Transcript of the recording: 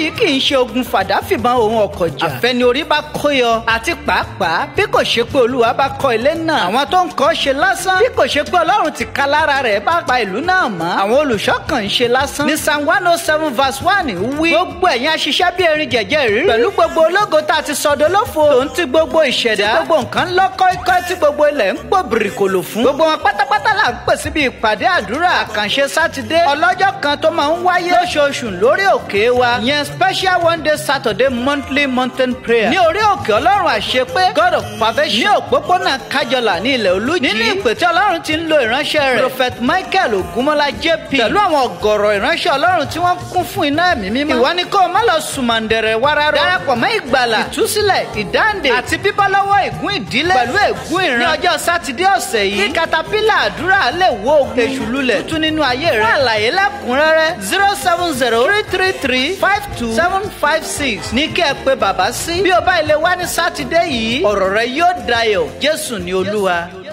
yìí kì í ṣe ogun fàdáfìbọn òun ọkọ̀ jà. àfẹni orí bá kóyọ àti pàápàá bí kò ṣe pé olúwa bá kọ́ ilé náà. àwọn tó ń kọ́ ṣe lásán. bí kò ṣe pé ọlọ́run ti ka lára rẹ̀ bá pa ìlú náà mọ́. àwọn olùṣọ́ kan ń ṣe lásán. ní psalm one oh seven verse one wí. gbogbo ẹ̀yin aṣiṣẹ́ bí erin jẹ̀jẹ̀ rírí. pẹ̀lú gbogbo ológo tá a ti sọdọ̀ lófo. tó ń ti gbogbo ìṣẹ̀dá. tí gbogbo nǹkan lọ kọ́ikọ́ tí gbogbo ilẹ̀ ń pò bìrìkòlò fún. gbogbo wọn pátápátá là ń pè síbi ìpàdé àdúrà àkànṣe sátidé. ọlọ́jọ́ kan tó máa ń wáyé lóṣooṣù lórí òkè wa. ìyẹn special one day saturday monthly mountain prayer. ní orí òkè ọlọ́run àṣepé god of perfection. ní òpópónà kájọlà ní ilẹ̀ olújí. nínú ìpè tí ọlọ́run ti ń lo ìránṣẹ́ rẹ̀. prophet michael ogunmọ́lá jp. pẹ̀lú àwọn ọ̀gọ̀rọ̀ ìránṣẹ́ ọlọ́run tí wọ́n kún fún iná ẹ̀mí mímọ́. ìwọ ni kó o má lọ sùmàǹdẹ̀rẹ̀ wárárọ̀. darapọ̀ mọ́ ìgbàlà ìtúsílẹ̀ ìdáǹdè àti bíbọ́ lọ́wọ́ ègún ìdílé pẹ̀lú ègún ìran. ní ọjọ́ sátidé ọ̀sẹ̀ yìí kí katapila àdúrà lè wó ogun èṣù lulẹ̀ tuntun nínú ayé rẹ̀. fún àlàyé lẹ́kùnrẹ́rẹ́ zero seven zero three three three five two seven five six ní kí ẹ pé bàbá sí. bí o bá ilé wá ní sátidé yìí ọ̀rọ̀ rẹ yóò dayọ̀ jésù ní olúwa.